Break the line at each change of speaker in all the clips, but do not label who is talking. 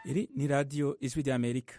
iri ni radiyo ijwi ry'amerika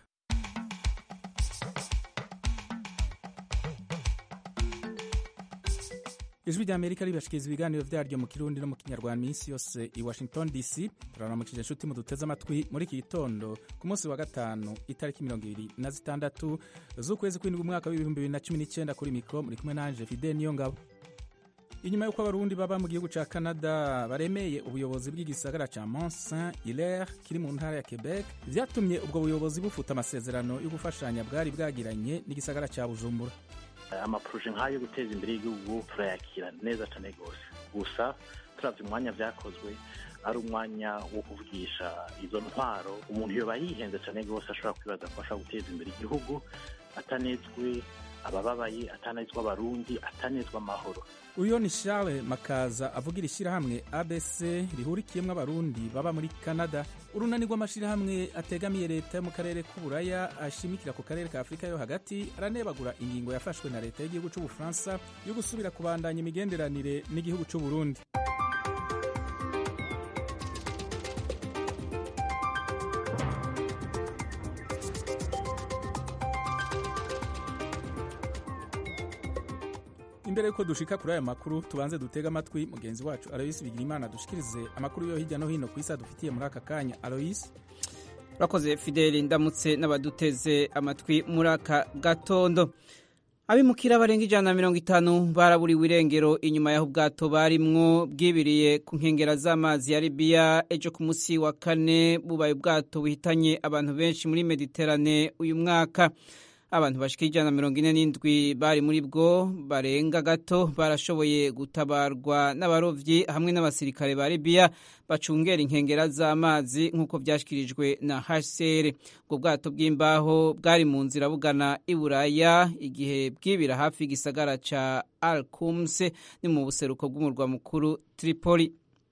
ijwi ry'amerika ribashikiriza ibiganiro vyaryo mu kirundi no mu kinyarwanda minsi yose i washington dc turaramukije inshuti muduteze amatwi muri iki gitondo ku munsi wa gatanu itariki mirongo ibiri na zitandatu z'ukwezi kw'indwi umwaka w'ibihumbi bibiri na cumi n'icenda kuri mikro muri kumwe nanje fide niyo ngabo inyuma y'uko abarundi baba mu gihugu ca canada baremeye ubuyobozi bw'igisagara ca mont saint hilaire kiri mu ntara ya quebec vyatumye ubwo buyobozi bufuta amasezerano yo gufashanya bwari bwagiranye n'igisagara ca bujumbura
amaproje nk'ayo yo guteza imbere y'igihugu turayakira neza cyane rwose gusa turavye umwanya vyakozwe ari umwanya wo kuvugisha izo ntwaro umuntu yoba yihenze cyane rwose ashobora kwibaza ko ashobora guteza imbere igihugu atanezwe abababaye atanezwa abarundi atanezwa amahoro
uyo ni charles makaza avugira ishyirahamwe abc rihurikiyemwo abarundi baba muri canada urunani rw'amashyirahamwe ategamiye leta yo mu karere k'uburaya ashimikira ku karere ka afurika yo hagati aranebagura ingingo yafashwe na leta y'igihugu c'ubufaransa yo gusubira kubandanya imigenderanire n'igihugu c'uburundi imbere yuko dushika kuri aya makuru tubanze dutega amatwi mugenzi wacu aloyisi bigirimana dushikirize amakuru yo hirya no hino ku isi adufitiye muri aka kanya aloyisi
urakoze fideli ndamutse n'abaduteze amatwi muri aka gatondo abimukira barenga ijana na mirongo itanu baraburiwe irengero inyuma y'aho ubwato barimwo bwibiriye ku nkengera z'amazi ya libiya ejo ku munsi wa kane bubaye ubwato buhitanye abantu benshi muri mediterane uyu mwaka abantu bashika ijana na mirongo ine n'indwi bari muri bwo barenga gato barashoboye gutabarwa n'abarovyi hamwe n'abasirikare ba libiya bacungera inkengera z'amazi nk'uko vyashikirijwe na hcr ubwo bwato bw'imbaho bwari mu nzira bugana i buraya igihe bwibira hafi y'igisagara ca alcumse ni mu buseruko bw'umurwa mukuru tripoli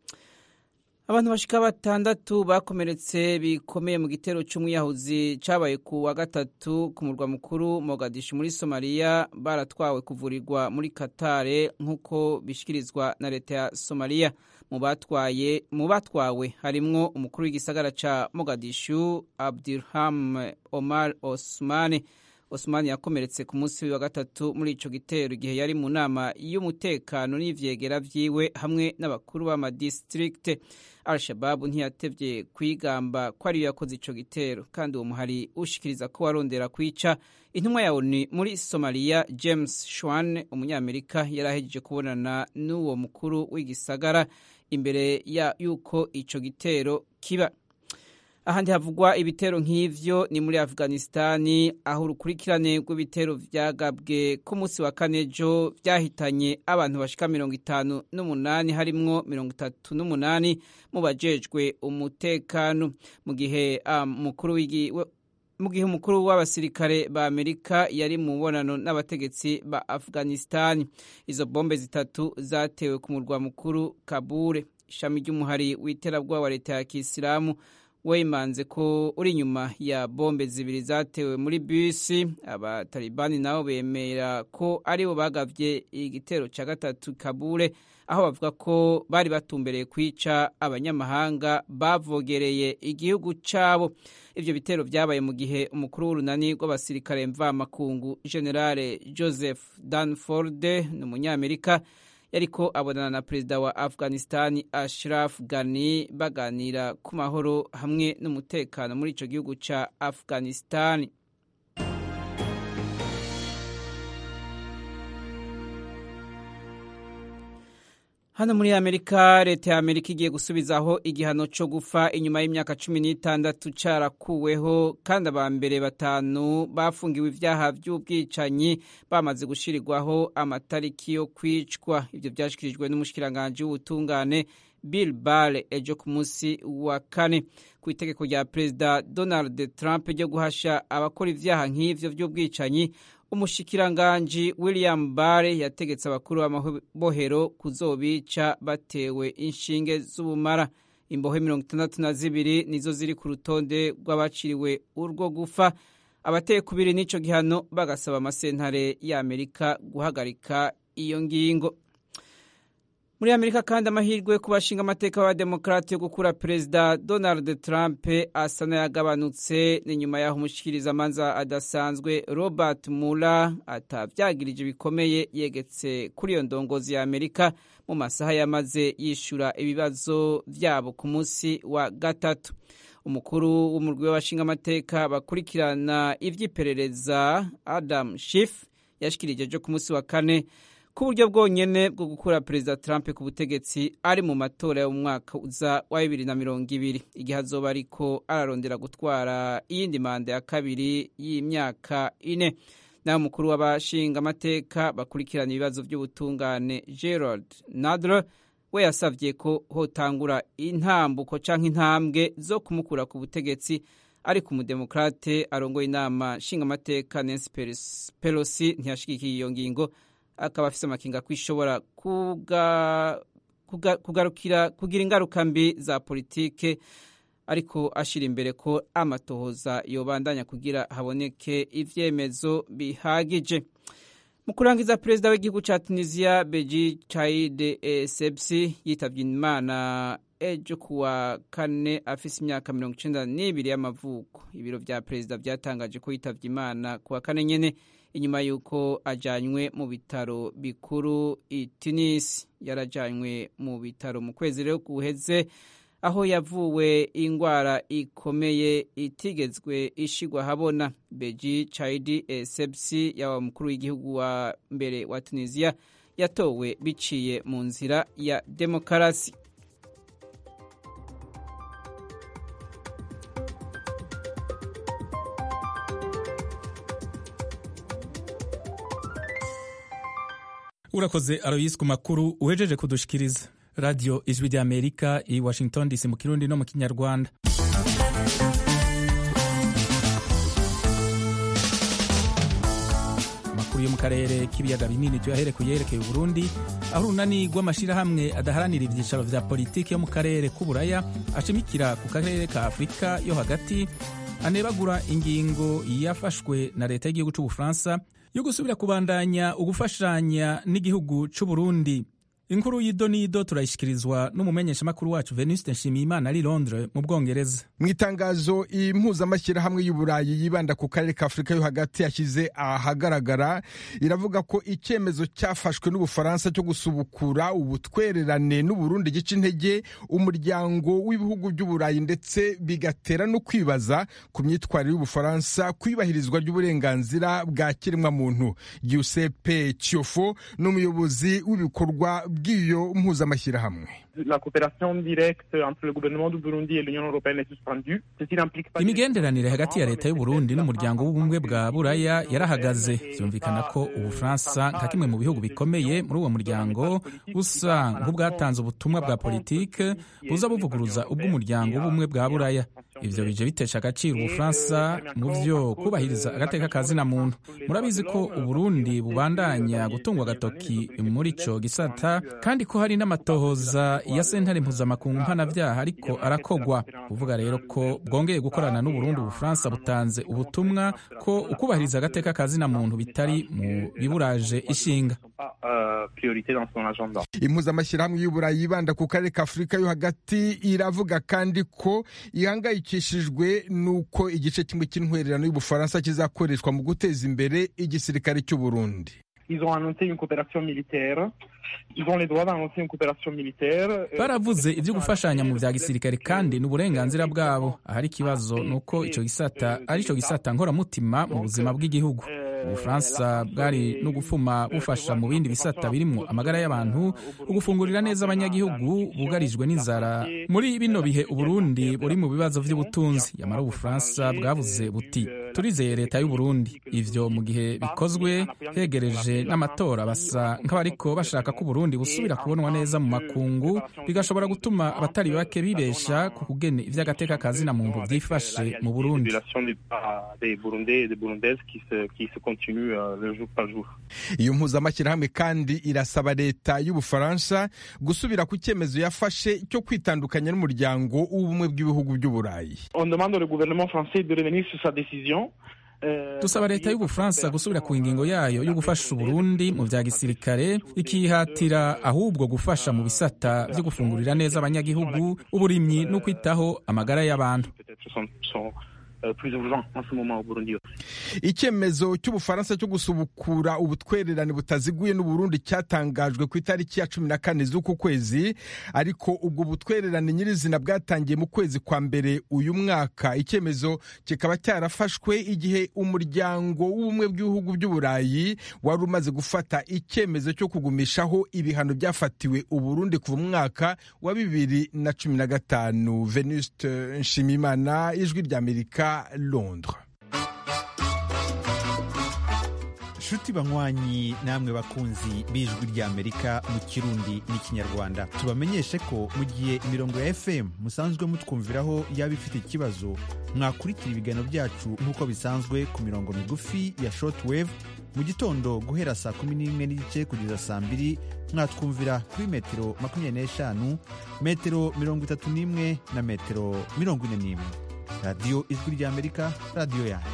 abantu bashika batandatu bakomeretse bikomeye mu gitero c'umwiyahuzi cabaye ku wa gatatu ku murwa mukuru mogadishu muri somaliya baratwawe kuvurirwa muri katare nk'uko bishikirizwa na leta ya somaliya mu batwaye mu batwawe harimwo umukuru w'igisagara ca mogadishu abdurham omar osmane osmani yakomeretse ku munsi wa gatatu muri ico gitero igihe yari mu nama y'umutekano n'ivyegera vyiwe hamwe n'abakuru b'amadistrikte al-shababu ntiyatevye kwigamba ko ariyo yakoze ico gitero kandi uwo muhari ushikiriza ko warondera kwica intumwa ya onu muri somaliya james shwan umunyamerika yari ahejeje kubonana n'uwo mukuru w'igisagara imbere ya yuko ico gitero kiba ahandi havugwa ibitero nk'ivyo ni muri afghanistani aho urukurikirane rw'ibitero vyagabwe ku munsi wa kane ejo vyahitanye abantu bashika mirongo itanu n'umunani harimwo mirongo itatu n'umunani mu bajejwe umutekano mu gihe umukuru um, mu gihe umukuru w'abasirikare ba amerika yari mu mubonano n'abategetsi ba afghanistani izo bombe zitatu zatewe ku murwa mukuru kabure ishami ry'umuhari w'iterabwoba wa leta ya kisilamu wemanze ko uri inyuma ya bombe zibiri zatewe muri bisi abatalibani nabo bemera ko aribo bagavye igitero ca gatatu kabure aho bavuga ko bari batumbereye kwica abanyamahanga bavogereye igihugu cabo ivyo bitero vyabaye mu gihe umukuru w'urunani rw'abasirikare mvamakungu generale joseph danford ni umunyamerika yariko abonana na perezida wa afghanistani ashraf ghani baganira ku mahoro hamwe n'umutekano muri ico gihugu ca afghanistani hano muri amerika leta ya amerika igiye gusubizaho igihano co gufa inyuma y'imyaka cumi n'itandatu carakuweho kandi aba mbere batanu bafungiwe ivyaha vy'ubwicanyi bamaze gushirirwaho amatariki yo kwicwa ivyo vyashikirijwe n'umushikiranganji w'ubutungane bill bale ejo ku munsi wa kane ku itegeko rya perezida donald trump ryo guhasha abakora ivyaha nk'ivyo vy'ubwicanyi umushikiranganji william bare yategetse abakuru b'amabohero kuzobica batewe inshinge z'ubumara imbohe mirongo itandatu na zibiri nizo ziri ku rutonde rw'abaciriwe urwo gufa abateye kubiri n'ico gihano bagasaba amasentare y'amerika guhagarika iyo ngingo muri amerika kandi amahirwe ku bashinga amateka b'abademokarate yo gukura perezida donald trump asa n'ayagabanutse ni nyuma y'aho umushikirizamanza adasanzwe robert mula atavyagirije bikomeye yegetse kuri iyo ndongozi ya amerika mu masaha yamaze yishura ibibazo vyabo ku munsi wa gatatu umukuru w'umurwi w'abashinga amateka bakurikirana ivy'iperereza adam shif yashikirije ejo ku munsi wa kane ko uburyo bwonyene bwo gukura perezida trump ku butegetsi ari mu matora yo mu mwaka uza wa bibiri na mirongo ibiri igihe azoba ariko ararondera gutwara iyindi manda ya kabiri y'imyaka ine naho umukuru w'abashinga amateka bakurikirana ibibazo by'ubutungane gerald nadler we yasavye ko hotangura intambuko canke intambwe zo kumukura ku butegetsi ariko umudemokrate arongoye inama nshingamateka nancy pelosi ntiyashigikiye iyo ngingo akaba afise amakinga ko ishobora kugarukira kugira ingaruka mbi za politike ariko ashira imbere ko amatohoza yobandanya kugira haboneke ivyemezo bihagije mu kurangiza perezida w'igihugu ca tunisia beji caide essebsi yitavye imana ejo kuwa kane afise imyaka mirongo icenda n'ibiri y'amavuko ibiro vya perezida vyatangaje ko yitavye imana kuwa kane nyene inyuma y'uko ajanywe mu bitaro bikuru i tunisi yarajanywe mu bitaro mu kwezi rero guheze aho yavuwe ingwara ikomeye itigezwe ishigwa habona beji caidi esepsi yaba mukuru w'igihugu wa mbere wa tunisiya yatowe biciye mu nzira ya demokarasi
urakoze aroyisi ku makuru uhejeje kudushikiriza radiyo ijwi rya amerika i washington dc mu kirundi no mu kinyarwanda amakuru yo mu karere k'ibiyaga binini tuyahere ku yerekeye uburundi aho urunani rw'amashyirahamwe adaharanira ibyicaro vya politiki yo mu karere k'uburaya ashimikira ku karere ka afurika yo hagati anebagura ingingo yafashwe na leta y'igihugu c'ubufaransa yo gusubira kubandanya ugufashanya n'igihugu c'uburundi inkuru y'idonido turayishyikirizwa n'umumenyeshamakuru wacu venuste nshimiyimana ari londres mu bwongereza
mu itangazo impuzamashyirahamwe y'uburayi yibanda ku karere ka afurika yo hagati yashyize ahagaragara iravuga ko icyemezo cyafashwe n'ubufaransa cyo gusubukura ubutwererane n'uburundi gica intege umuryango w'ibihugu by'uburayi ndetse bigatera no kwibaza ku myitwarire y'ubufaransa ku ibahirizwa ry'uburenganzira bwa kiremwamuntu giuseppe ciofo ni umuyobozi w'ibikorwa bw'iyo mpuzamashyirahamwe
la coopération directe entre le gouvernement du Burundi et l'Union européenne est suspendue. Ceci n'implique pas
imigenderanire hagati ya leta y'u Burundi n'umuryango w'ubumwe bwa buraya yarahagaze byumvikana ko ubufaransa nka kimwe mu bihugu bikomeye muri uwo muryango busa nk'ubwatanze ubutumwa bwa politike buza buvuguruza ubw'umuryango w'ubumwe bwa buraya ivyo bije bitesha agaciro ubufaransa mu vyo kubahiriza agateka ka zina muntu murabizi ko uburundi bubandanya gutungwa agatoki muri ico gisata kandi ko hari n'amatohoza ya sentare mpuzamakungu mpanavyaha ariko arakogwa kuvuga rero ko bwongeye gukorana n'uburundi ubufaransa butanze ubutumwa ko ukubahiriza agateka ka zina muntu bitari mu biburaje ishinga
impuzamashyirahamwe y'uburayi yibanda ku karere ka afurika yo hagati iravuga kandi ko ihangayikishijwe n'uko igice kimwe cy'intwererano y'ubufaransa kizakoreshwa mu guteza imbere igisirikare cy'uburundi
Ils ont annoncé une coopération militaire. Ils ont les droits d'annoncer une coopération militaire.
baravuze ibyo gufashanya mu bya gisirikare kandi ni uburenganzira bwabo ahari ikibazo ni uko icyo gisata ari cyo gisata nkoramutima mu buzima bw'igihugu ubufaransa bwari no gufuma bufasha mu bindi bisata birimo amagara y'abantu ugufungurira neza abanyagihugu bugarijwe n'inzara muri bino bihe uburundi buri mu bibazo by'ubutunzi yamara ubufaransa bwavuze buti turizeye leta y'uburundi ivyo mu gihe bikozwe hegereje n'amatora basa nk'abariko bashaka ko uburundi busubira kubonwa neza mu makungu bigashobora gutuma abatari bake bibesha ku kugene ivy'agateka ka zina muntu vyifashe mu burundi
iyo mpuzamashyirahamwe kandi irasaba leta y'ubufaransa gusubira ku cyemezo yafashe cyo kwitandukanya n'umuryango w'ubumwe bw'ibihugu by'uburayi
On demande au gouvernement français de revenir sur sa décision
dusaba leta y'ubufaransa gusubira ku ngingo yayo yo gufasha uburundi mu vya gisirikare ikihatira ahubwo gufasha mu bisata vyo gufungurira neza abanyagihugu uburimyi no kwitaho amagara y'abantu
icyemezo cy'ubufaransa cyo gusubukura ubutwererane butaziguye n'uburundi cyatangajwe ku itariki ya cumi na kane z'uku kwezi ariko ubwo butwererane nyirizina bwatangiye mu kwezi kwa mbere uyu mwaka icyemezo kikaba cyarafashwe igihe umuryango w'ubumwe bw'ibihugu by'uburayi wari umaze gufata icyemezo cyo kugumishaho ibihano byafatiwe uburundi kuva mu mwaka wa bibiri na cumi na gatanu venuste nshimimana ijwi ry'amerika londres
nshuti banywanyi namwe bakunzi b'ijwi ry'amerika mu kirundi n'ikinyarwanda tubamenyeshe ko mu gihe imirongo ya fm musanzwe mutwumviraho yaba ifite ikibazo mwakurikira ibiganiro byacu nk'uko bisanzwe ku mirongo migufi ya shortwave mu gitondo guhera saa kumi n'imwe n'igice kugeza saa mbiri mwatwumvira kuri metero makumyabiri n'eshanu metero mirongo itatu n'imwe na metero mirongo ine n'imwe radiyo ijwi ry'amerika radiyo yanyu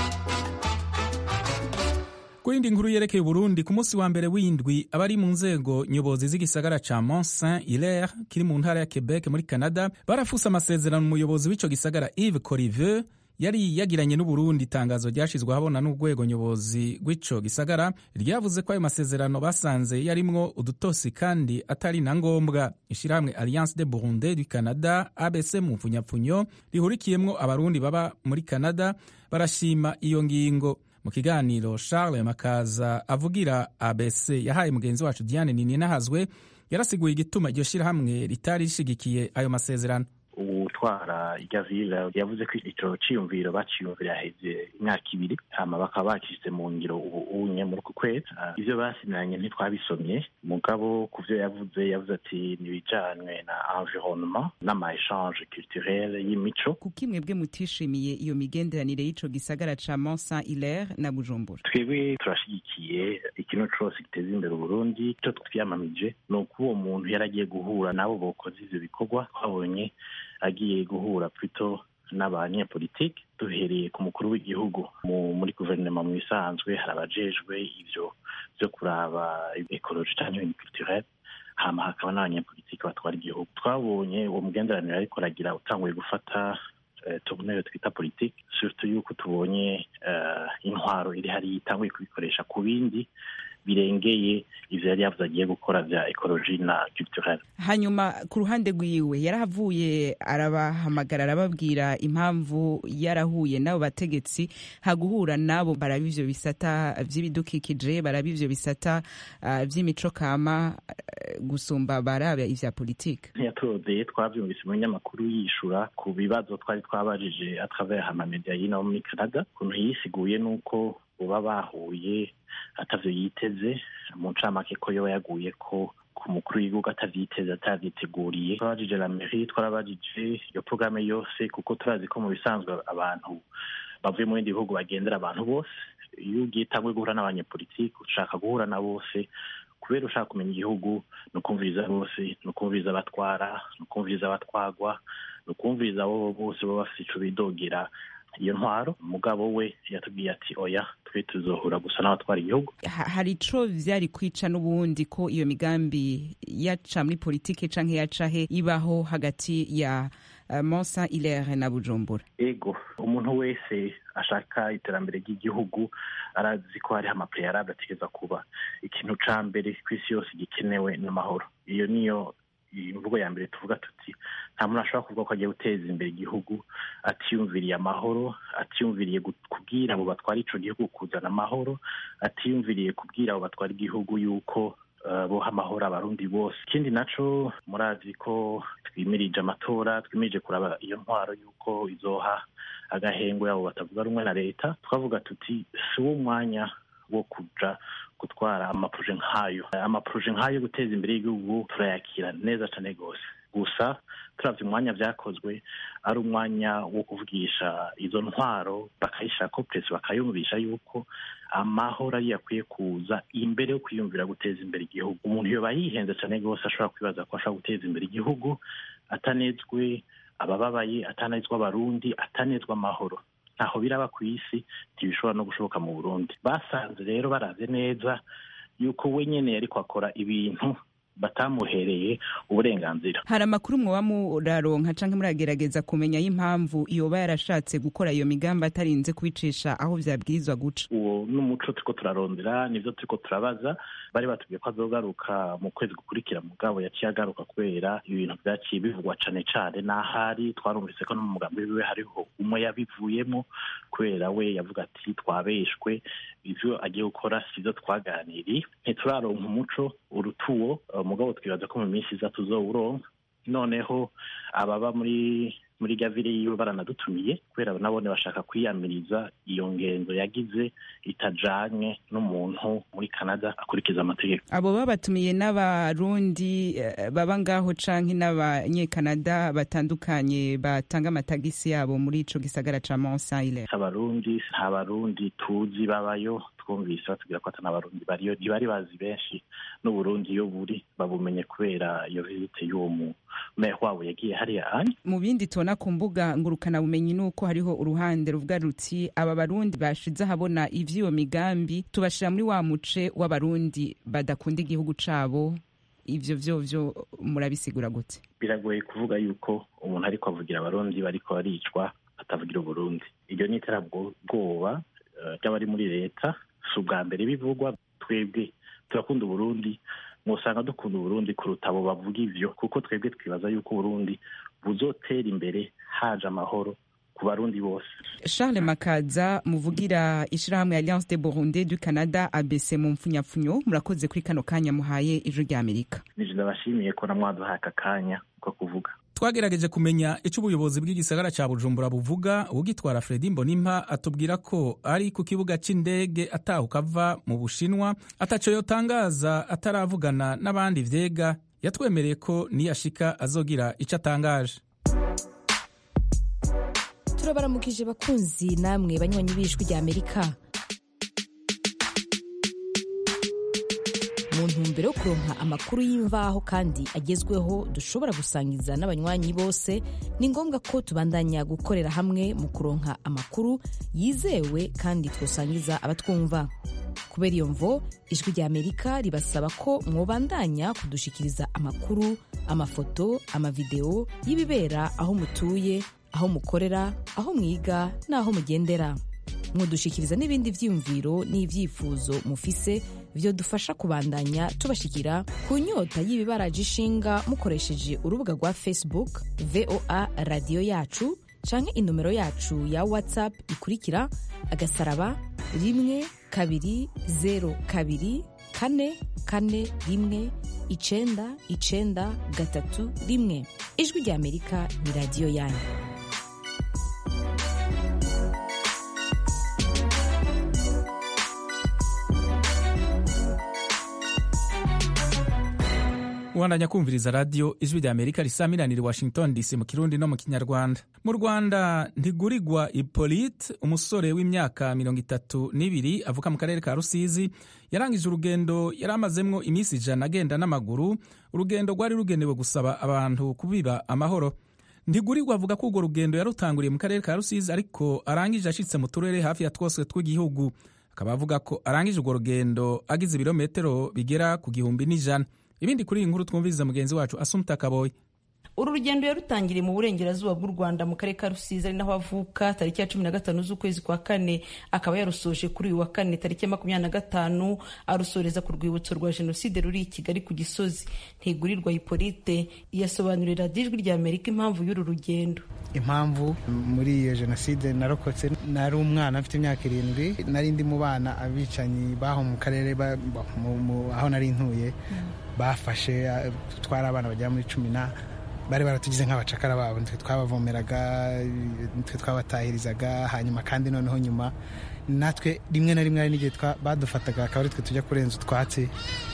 ku yindi nkuru yerekeye uburundi ku munsi wa mbere w'indwi abari mu nzego nyobozi z'igisagara ca mont saint hilaire kiri mu ntara ya quebec muri canada barafuse amasezerano umuyobozi w'ico gisagara yves coriveux yari yagiranye n'uburundi itangazo ryashizwe ahabona n'urwego nyobozi rw'ico gisagara ryavuze ko ayo masezerano basanze yarimwo udutosi kandi atari na ngombwa ishirahamwe alliance de burundi du canada abc mu mpfunyapfunyo rihurikiyemwo abarundi baba muri canada barashima iyo ngingo mu kiganiro charles makaza avugira abc yahaye mugenzi wacu diane nininahazwe yarasiguye igituma iryo shirahamwe ritari rishigikiye ayo masezerano
utwara irya vile yavuze ko ico ciyumviro baciyumvira heze imyaka ibiri hama bakaba bakishyize mu ngiro ubu unye muri uku kwezi ivyo basinanye ntitwabisomye mugabo ku vyo yavuze yavuze ati nibijanywe na environnement n'ama échange culturel y'imico
kuko imwebwe mutishimiye iyo migenderanire y'ico gisagara ca mont saint hilaire na bujumbura
twebwe turashigikiye ikintu cose giteza imbere uburundi ico twiyamamije ni uko uwo muntu yari agiye guhura n'abo bokoze ivyo bikorwa twabonye agiye guhura plutôt n'abanyepolitike duhereye ku mukuru w'igihugu muri guverinoma mu bisanzwe hari abajejwe ivyo vyo kuraba ekoloji canke culturel hama hakaba n'abanyepolitike batwara igihugu twabonye uwo mugenderanire ariko aragira utanguye gufata tubuneyo twita politike surtout yuko tubonye intwaro iri hariya itanguye kubikoresha ku bindi birengeye ivyo yari yavuze agiye gukora vya ekoloji na culturel
hanyuma ku ruhande rwiwe yarahavuye arabahamagara arababwira impamvu yarahuye n'abo bategetsi haguhura nabo baraba ivyo bisata vy'ibidukikije baraba ivyo bisata uh, vy'imico kama uh, gusumba baraba ivya politike
ntiyatodeye twavyumvise mu binyamakuru yishura ku bibazo twari twabajije atravers amamedia y'ino muri canada ukuntu yisiguye n'uko uba bahuye atavyo yiteze mu ncamake ko yoba yaguye ko ku mukuru w'igihugu atavyiteze atavyiteguriye twarabajije la mairie twarabajije iyo porogaramu yose kuko turazi ko mu bisanzwe abantu bavuye mu bindi bihugu bagendera abantu bose iyo ugiye utangwe guhura n'abanyepolitiki ushaka guhura na bose kubera ushaka kumenya igihugu ni ukumviriza bose ni ukumviriza abatwara ni ukumviriza abatwagwa ni ukumviriza abo bose baba bafite ico bidogera iyo ntwaro umugabo we yatubwiye ati oya twe tuzohura gusa n'abatwara igihugu
hari ico vyari kwica n'ubundi ko iyo migambi yaca muri politike canke yaca he ibaho hagati ya uh, mont saint hilaire na bujumbura
ego umuntu wese ashaka iterambere ry'igihugu arazi ko hariho amapreyarable ategereza kuba ikintu ca mbere kw'isi yose gikenewe n'amahoro iyo niyo imvugo ya mbere tuvuga tuti nta muntu ashobora kuvuga ko agiye guteza imbere igihugu atiyumviriye amahoro atiyumviriye kubwira abo batwara ico gihugu kuzana amahoro atiyumviriye kubwira abo batwara igihugu yuko boha amahoro abarundi bose ikindi naco murazi ko twimirije amatora twimirije kuraba iyo ntwaro yuko izoha agahengwe abo batavuga rumwe na leta twavuga tuti si wo mwanya wo kuja gutwara amaproje nk'ayo amaproje nk'ayo yo guteza imbere y'igihugu turayakira neza cane rwose gusa turavye umwanya vyakozwe ari umwanya wo kuvugisha izo ntwaro bakayishira ko presi bakayumvisha yuko amahoro ariyo akwiye kuza imbere yo kwiyumvira guteza imbere igihugu umuntu yoba yihenze cane rwose ashobora kwibaza ko ashobora guteza imbere igihugu atanezwe abababaye atanezwa abarundi atanezwa amahoro ntaho biraba ku isi ntibishobora no gushoboka mu burundi basanze rero baraze neza yuko we nyene yariko akora ibintu batamuhereye uburenganzira
hari amakuru mwoba muraronka canke muragerageza kumenya y'impamvu yoba yarashatse gukora iyo migambi atarinze kubicisha aho vyabwirizwa guca
uwo n'umuco turiko turarondera nivyo turiko turabaza bari batubwiye ko azogaruka mu kwezi gukurikira mugabo yaciye agaruka kubera ibintu vyaciye bivugwa cane cane n'ahari twarumvise ko no mu mugambi wiwe hariho umwe yabivuyemo kubera we yavuga ati twabeshwe ivyo agiye gukora sivyo twaganiriye ntituraronka umuco urutuwo mugabo twibaza ko mu minsi iza tuzowuronka noneho ababa muri muri gavire yiwe baranadutumiye kubera nabone bashaka kwiyamiriza iyo ngendo yagize itajanye n'umuntu muri canada akurikiza amategeko
abo babatumiye n'abarundi eh, baba ngaho canke n'abanyekanada batandukanye batanga amatagisi yabo muri ico gisagara ca mont saileur
abarundi nta barundi tuzi babayo twumvise batubwira ko ata n'abarundi bariyo ntibari bazi benshi n'uburundi iyo buri babumenye kubera iyo vizite y'uwo mu meya wabo yagiye hariya anye
mu bindi tubona ku mbuga ngurukana bumenyi nuko hariho uruhande ruvuga ruti aba barundi bashize ahabona ivy'iyo migambi tubashira muri wa muce w'abarundi badakunda igihugu cabo ivyo vyo vyo murabisigura gute
biragoye kuvuga yuko umuntu ariko avugira abarundi bariko baricwa atavugira uburundi iryo ni iterabwoba eh, ry'abari muri leta si ubwa mbere bivugwa twebwe turakunda uburundi mwosanga dukunda uburundi kuruta abo bavuga ivyo kuko twebwe twibaza yuko uburundi buzotera imbere haje amahoro ku barundi bose
charles makaza muvugira ishirahamwe alliance de burundi du canada abc mu mpfunyapfunyo murakoze kuri kano kanya muhaye ijwi rya amerika
nije ndabashimiye ko namwaduhaye aka kanya ko kuvuga
twagerageje kumenya icyo ubuyobozi bw'igisagara cya bujumbura buvuga ugitwara fredi mbonimpa atubwira ko ari ku kibuga cy'indege atahuka ava mu bushinwa ataco yotangaza ataravugana n'abandi vyega yatwemereye ko niyashika azogira icyo atangaje
turabaramukije bakunzi namwe banywanyi b'ijwi rya amerika mu ntumbero yo kuronka amakuru y'imvaho kandi agezweho dushobora gusangiza n'abanywanyi bose ni ngombwa ko tubandanya gukorera hamwe mu kuronka amakuru yizewe kandi twosangiza abatwumva kubera iyo mvo ijwi rya amerika ribasaba ko mwobandanya kudushikiriza amakuru amafoto amavideo y'ibibera aho mutuye aho mukorera aho mwiga n'aho mugendera mudushikiriza n'ibindi vyiyumviro n'ivyifuzo mufise vyo dufasha kubandanya tubashikira ku nyota y'ibibaraje ishinga mukoresheje urubuga rwa facebook voa radiyo yacu canke inomero yacu ya whatsapp ikurikira agasaraba rimwe kabiri zero kabiri kane kane rimwe icenda icenda gatatu rimwe ijwi rya amerika ni radiyo yanyu
ubandanya kumviriza radiyo ijwi rya amerika risamiraniye washington dc mu kirundi no mu kinyarwanda mu rwanda ntigurirwa ipolite umusore w'imyaka mirongo itatu n'ibiri avuka mu karere ka rusizi yarangije urugendo yari amazemwo iminsi ijana agenda n'amaguru urugendo rwari rugenewe gusaba abantu kubiba amahoro ntigurirwa avuga ko urwo rugendo yarutanguriye mu karere ka rusizi ariko arangije ashitse mu turere hafi ya twose tw'igihugu akaba avuga ko arangije urwo rugendo agize ibirometero bigera ku gihumbi n'ijana ibindi kuri iyi nkuru twumviriza mugenzi wacu asumta kaboyi
uru rugendo yarutangiriye mu burengerazuba bw'u rwanda mu karere ka rusizi ari naho avuka tariki ya cumi na gatanu z'ukwezi kwa kane akaba yarusoje kuri uyu wa kane tariki ya makumyabiri na gatanu arusoreza ku rwibutso rwa jenoside ruri i kigali ku gisozi ntigurirwa hipolite yasobanurira ijwi rya amerika impamvu y'uru rugendo
impamvu muri iyo jenoside narokotse nari umwana mfite imyaka irindwi nari ndi mu bana abicanyi baho mu karere aho nari ntuye bafashe twari abana bagera muri cumi na bari baratugize nk'abacakara babo nitwe twabavomeraga nitwe twabatahirizaga hanyuma kandi noneho nyuma natwe rimwe na rimwe hari n'igihe badufataga akaba ari twe tujya kurenza utwatsi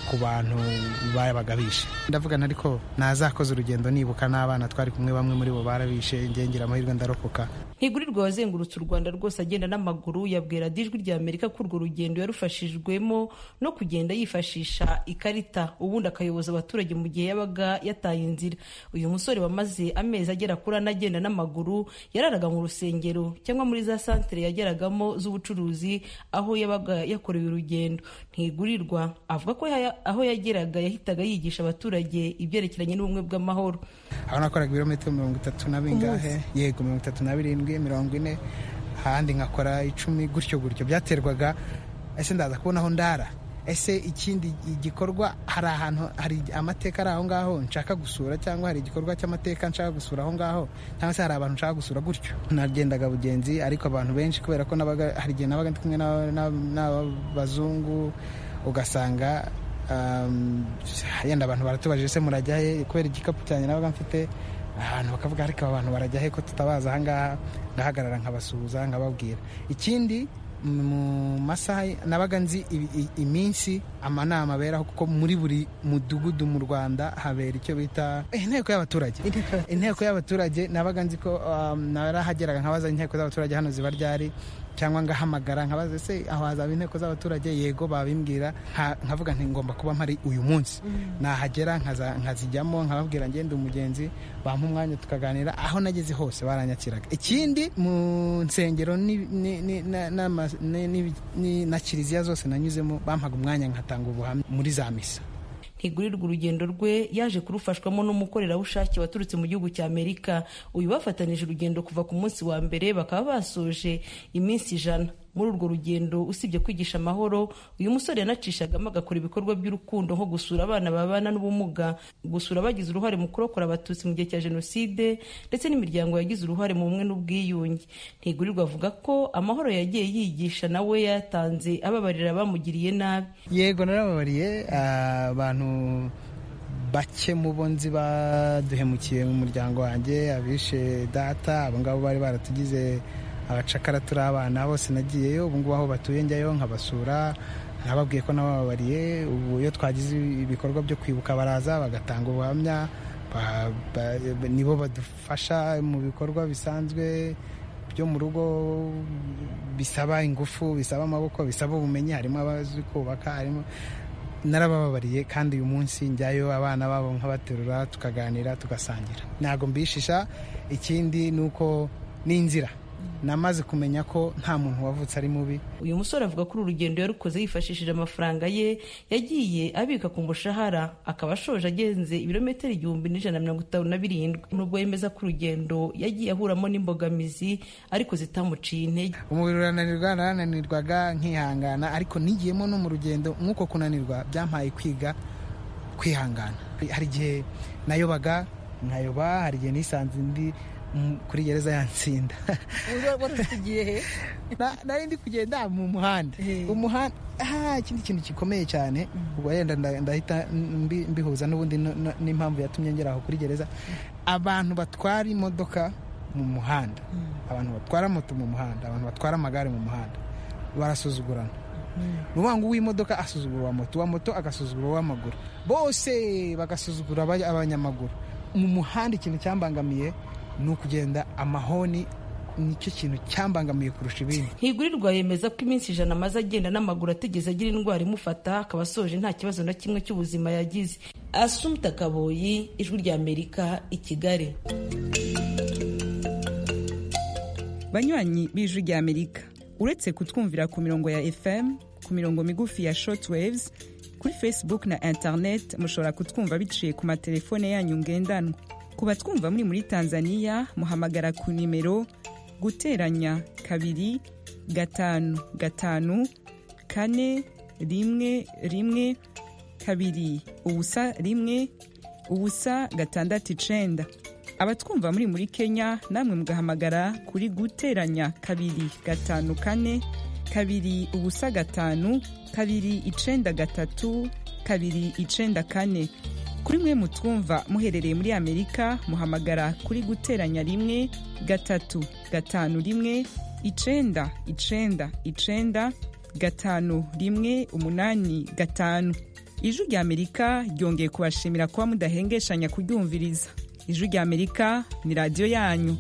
ku bantu babaga bishe ndavugana ariko nazakoze urugendo nibuka n'abana twari kumwe bamwe muri bo barabishe ngira amahirwe ndarokoka
ntigurirwa wazengurutse u rwanda rwose agenda n'amaguru yabwira ijwi rya amerika ko urwo rugendo yarufashijwemo no kugenda yifashisha ikarita ubundi akayoboza abaturage mu gihe yabaga yataye inzira uyu musore wamaze amezi agera kuri ane agenda n'amaguru yararaga mu rusengero cyangwa muri za santere yageragamo z'ubucuruzi aho yabaga yakorewe urugendo ntigurirwa avuga ko aho yageraga yahitaga yigisha abaturage ibyerekeranye n'ubumwe bw'amahoro
aho nakoraga ibirometero mirongo itatu na bingahe yego mirongo itatu na birindwi mirongo ine ahandi nkakora icumi gutyo gutyo byaterwaga ese ndaza kubona aho ndara ese ikindi gikorwa hari ahantu hari amateka ari aho ngaho nshaka gusura cyangwa hari igikorwa cy'amateka nshaka gusura aho ngaho cyangwa se hari abantu nshaka gusura gutyo nagendaga bugenzi ariko abantu benshi kubera ko hari igihe nabaga ndi kumwe n'abazungu ugasanga yenda abantu baratubajije se murajyahe kubera igikapu cyanjye nabaga mfite ahantu bakavuga ariko aba bantu barajya he ko tutabaza ahangaha ngahagarara nkabasuhuza nkababwira ikindi mu masaha nabaga nzi iminsi amanama aberaho kuko muri buri mudugudu mu rwanda habera icyo bita inteko y'abaturage inteko y'abaturage nabaga nzi ko narahageraga nkabaza inteko z'abaturage hano ziba ryari cyangwa ngahamagara nkabaza se aho hazaba inteko z'abaturage yego babimbwira nkavuga nti ngomba kuba mpari uyu munsi nahagera nkazijyamo nkababwira ngende umugenzi bampa umwanya tukaganira aho nageze hose baranyakiraga ikindi mu nsengero na kiliziya zose nanyuzemo bampaga umwanya nkatanga ubuhamya muri za misa
ntigurirwa urugendo rwe yaje kurufashwamo n'umukorerabushake waturutse mu gihugu cya amerika uyu bafatanije urugendo kuva ku munsi wa mbere bakaba basoje iminsi ijana muri urwo rugendo usibye kwigisha amahoro uyu musore yanacishagamo agakora ibikorwa by'urukundo nko gusura abana babana n'ubumuga gusura abagize uruhare mu kurokora abatutsi mu gihe cya jenoside ndetse n'imiryango yagize uruhare mu bumwe n'ubwiyunge ntigurirwa avuga ko amahoro yagiye yigisha nawe yatanze ababarira abamugiriye nabi
yego narababariye abantu bake mu bo nzi baduhemukiye mu muryango wanjye abishe data abo ngabo bari baratugize abacakara turi abana bose nagiyeyo ubu ngubu aho batuye njyayo nkabasura nababwiye ko nabababariye ubu iyo twagize ibikorwa byo kwibuka baraza bagatanga ubuhamya nibo badufasha mu bikorwa bisanzwe byo mu rugo bisaba ingufu bisaba amaboko bisaba ubumenyi harimo abazi kubaka harimo narabababariye kandi uyu munsi njyayo abana babo nkabaterura tukaganira tugasangira ntabwo mbishisha ikindi ni uko ni inzira namaze kumenya ko nta muntu wavutse ari mubi
uyu musore avuga ko uru rugendo yarukoze yifashishije amafaranga ye yagiye abika ku mushahara akaba ashoje agenze ibirometero igihumbi n'ijana na mirongo itanu na birindwi nubwo yemeza ko urugendo yagiye ahuramo n'imbogamizi ariko zitamuciye intege
umubiri urananirwa narananirwaga nkihangana ariko nigiyemo no mu rugendo nk'uko kunanirwa byampaye kwiga kwihangana hari igihe nayobaga nkayoba hari igihe nisanze ndi kuri gereza yatsinda nari ndi kugenda mu muhanda umuhanda ikindi kintu gikomeye cyane ubwo wenda ndahita mbihuza n'ubundi n'impamvu yatumye ngera aho kuri gereza abantu batwara imodoka mu muhanda abantu batwara moto mu muhanda abantu batwara amagare mu muhanda barasuzugurana ni ukuvuga ngo uw'imodoka asuzugura uwa moto uwa moto agasuzugura uw'amaguru bose bagasuzugura abanyamaguru mu muhanda ikintu cyambangamiye ni ukugenda amahoni nicyo kintu cyambangamiye kurusha ibindi
ntigurirwa yemeza ko iminsi ijana amaze agenda n'amaguru atigeze agira indwara imufata akaba asoje nta kibazo na kimwe cy'ubuzima yagize asumta kaboyi ijwi rya amerika i kigali
banywanyi b'ijwi rya amerika uretse kutwumvira ku mirongo ya fm ku mirongo migufi ya shortwaves kuri facebook na internet mushobora kutwumva biciye ku matelefone yanyu ngendanwa ku batwumva muri muri tanzania muhamagara ku nimero guteranya kabiri gatanu gatanu kane rimwe rimwe kabiri ubusa rimwe ubusa gatandatu icenda abatwumva muri muri kenya namwe mugahamagara kuri guteranya kabiri gatanu kane kabiri ubusa gatanu kabiri icenda gatatu kabiri icenda kane kuri mwe mutwumva muherereye muri amerika muhamagara kuri guteranya rimwe gatatu gatanu rimwe icenda icenda icenda gatanu rimwe umunani gatanu ijwi rya amerika ryongeye kubashimira kuba mudahengeshanya kuryumviriza ijwi rya amerika ni radiyo yanyu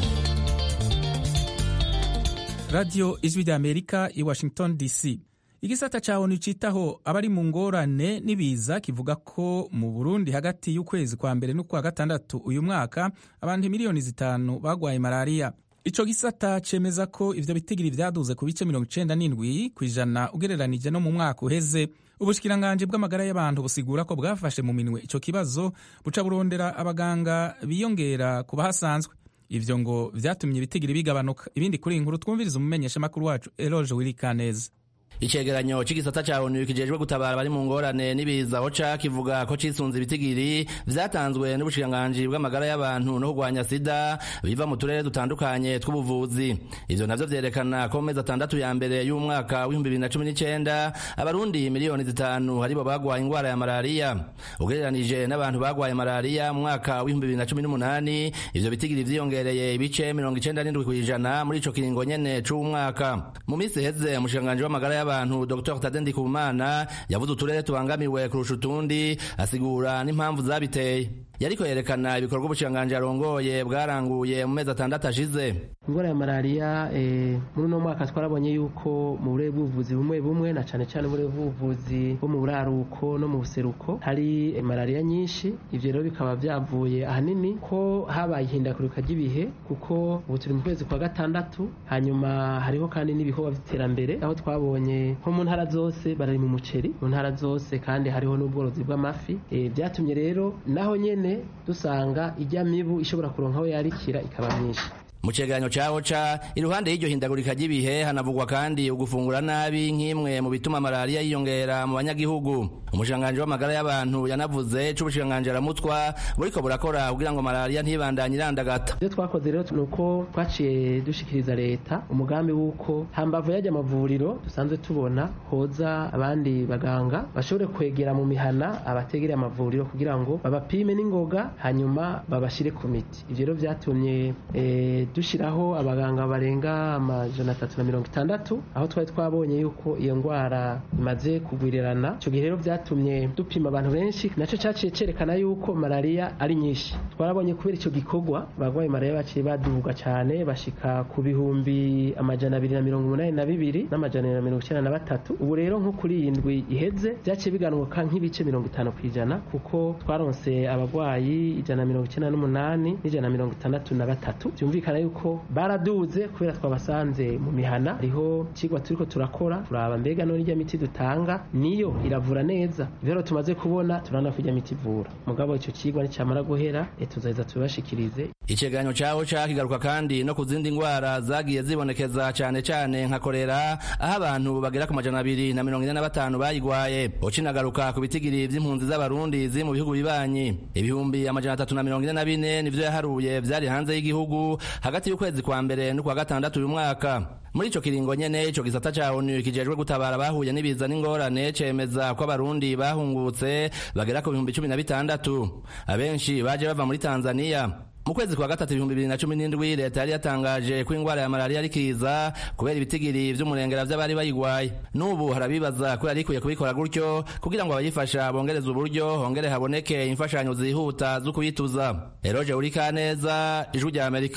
radiyo ijwi rya amerika i washington dc igisata ca onu citaho abari mu ngorane n'ibiza kivuga ko mu burundi hagati y'ukwezi kwa mbere n'ukwa gatandatu uyu mwaka abantu miliyoni zitanu bagwaye malariya ico gisata cemeza ko ivyo bitigiri vyaduze ku bice mirongo icenda n'indwi kw'ijana ugereranije no mu mwaka uheze ubushikiranganji bw'amagara y'abantu busigura ko bwafashe mu minwe ico kibazo buca burondera abaganga biyongera ku bahasanzwe ivyo ngo vyatumye ibitigiri bigabanuka ibindi kuri iyi nkuru twumviriza umumenyeshamakuru wacu eloge wirikaneza
icegeranyo c'igisata ca onu kijejwe gutabara bari mu ngorane n'ibiza oca kivuga ko cisunze ibitigiri vyatanzwe n'ubushikiranganji bw'amagara y'abantu no kurwanya sida biva mu turere dutandukanye tw'ubuvuzi ivyo navyo vyerekana ko mu mezi atandatu ya mbere y'umwaka w'ibihumbi bibiri na cumi n'icenda abarundi miliyoni zitanu aribo bagwaye ingwara ya malariya ugereranije n'abantu bagwaye malariya mu mwaka w'ibihumbi bibiri na cumi n'umunani ivyo bitigiri vyiyongereye ibice mirongo icenda n'indwi kw'ijana muri ico kiringo nyene c'umwaka mu misi iheze umushikiranganji w'amagara y'abantu abantu Dr Tade Ndikumana yavuze uturere tubangamiwe kurusha utundi asigura n'impamvu zabiteye yariko yerekana ibikorwa ubushikiranganji arongoye bwaranguye mu mezi atandatu ashize
indwara ya malariya eh, muri uno mwaka twarabonye yuko mu burere bw'ubuvuzi bumwe bumwe na cane cane uburere bw'ubuvuzi bwo mu buraruko no mu buseruko hari eh, malariya nyinshi ivyo rero bikaba vyavuye ahanini ko habaye ihindagurika ry'ibihe kuko ubu turi mu kwezi kwa gatandatu hanyuma hariho kandi n'ibikorwa vy'iterambere aho twabonye nko mu ntara zose barari mu muceri mu ntara zose kandi hariho n'ubworozi bw'amafi eh, vyatumye rero naho nyene dusanga ijya mibu ishobora kuronka aho yarikira ikaba myinshi
mu cegeranyo ca oca iruhande y'iryo hindagurika ry'ibihe hanavugwa kandi ugufungura nabi nk'imwe mu bituma malariya yiyongera mu banyagihugu umushikiranganji w'amagara y'abantu yanavuze c'ubushikiranganji aramutwa buriko burakora kugira ngo malariya ntibandanye irandagata
ivyo twakoze rero ni uko twaciye dushikiriza leta umugambi w'uko hambavu y'ajya amavuriro dusanzwe tubona hoza abandi baganga bashobore kwegera mu mihana abategereye amavuriro kugira ngo babapime n'ingoga hanyuma babashire ku miti ivyo rero vyatumye eh, dushiraho abaganga barenga amajana atatu na mirongo itandatu aho twari twabonye yuko iyo ndwara imaze kugwirirana ico gihe rero vyatumye dupima abantu benshi naco caciye cerekana yuko malariya ari nyinshi twarabonye kubera ico gikorwa abagwaye malariya baciye baduga cane bashika ku bihumbi amajana abiri na mirongo umunani na bibiri n'amajana abiri na mirongo icenda na batatu ubu rero nko kuri iyi ndwi iheze vyaciye biganuka nk'ibice mirongo itanu kw'ijana kuko twaronse abagwayi ijana na mirongo icenda n'umunani n'ijana na mirongo itandatu na batatu vyumvikana yuko baraduze kubera twabasanze mu mihana hariho ikigwa turiko turakora turaba mbega none irya miti dutanga niyo iravura neza ivyo rero tumaze kubona turabona ko irya miti ivura mugabo ico cigwa nicamara guhera e tuzaheza tubibashikirize
icegeranyo cawo kigaruka kandi no ku zindi ngwara zagiye zibonekeza cane cane nka korera aho abantu bagera ku majana abiri na mirongo ine na batanu bayigwaye ucinagaruka ku bitigiri vy'impunzi z'abarundi ziri mu bihugu bibanyi ibihumbi amajana atatu na mirongo ine na bine nivyo yaharuye vyari hanze y'igihugu hagati y'ukwezi kwa mbere n'ukwa gatandatu uyu mwaka muri ico kiringo nyene ico gisata ca onu kijejwe gutabara bahuye n'ibiza n'ingorane cemeza ko abarundi bahungutse bagera ku bihumbi cumi na bitandatu abenshi baje bava muri tanzaniya mu kwezi kwa gatatu ibihumbi bibiri na cumi n'indwi leta yari yatangaje ko ingwara ya malariya ari kiza kubera ibitigiri vy'umurengera vy'abari bayigwaye n'ubu harabibaza ko yari ikwiye kubikora gutyo kugira ngo abayifasha bongereze uburyo hongere haboneke imfashanyo zihuta zo kuyituza eroje urikaneza ijwi rya amerika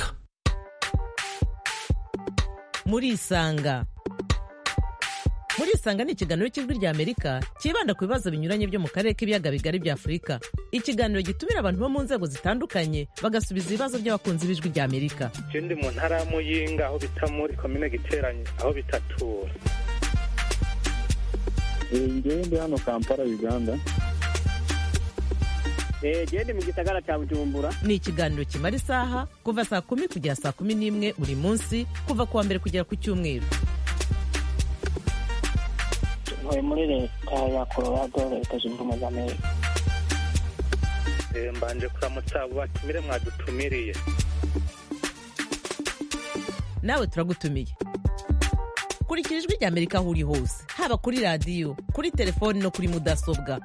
murisanga murisanga ni ikiganiro cy'ijwi rya amerika cyibanda ku bibazo binyuranye byo mu karere k'ibiyaga bigari bya afurika ikiganiro gitumira abantu bo mu nzego zitandukanye bagasubiza ibibazo by'abakunzi b'ijwi rya amerika
je ndi mu ntara ya muyinga aho bita muri komine giteranye aho bitatura
ngewe ndi hano kampala uganda
gende mu gisagara cya bujumbura
ni ikiganiro kimara isaha kuva saa kumi kugera saa kumi n'imwe buri munsi kuva ku wa mbere kugera ku cyumweru
ntuye muri leta ya colorado leta zunze ubumwe za amerika
mbanje kuramutsa abo batumire mwadutumiriye
nawe turagutumiye kurikira ijwi rya amerika aho uri hose haba kuri radiyo kuri telefoni no kuri mudasobwa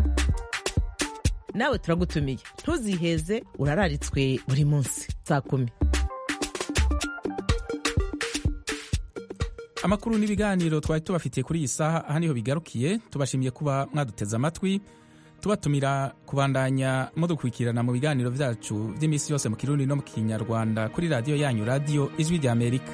nawe turagutumiye ntuziheze urararitswe buri munsi saa kumi
amakuru n'ibiganiro twari tubafitiye kuri iyi saha aha niho bigarukiye tubashimiye kuba mwaduteze amatwi tubatumira kubandanya mudukurikirana mu biganiro byacu by'iminsi yose mu kirundi no mu kinyarwanda kuri radiyo yanyu radiyo ijwi rya amerika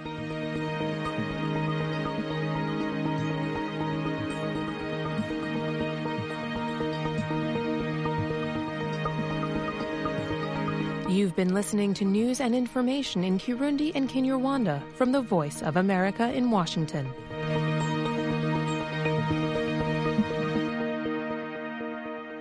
You've been listening to news and information in Kirundi and Kinyarwanda from the Voice of America in Washington.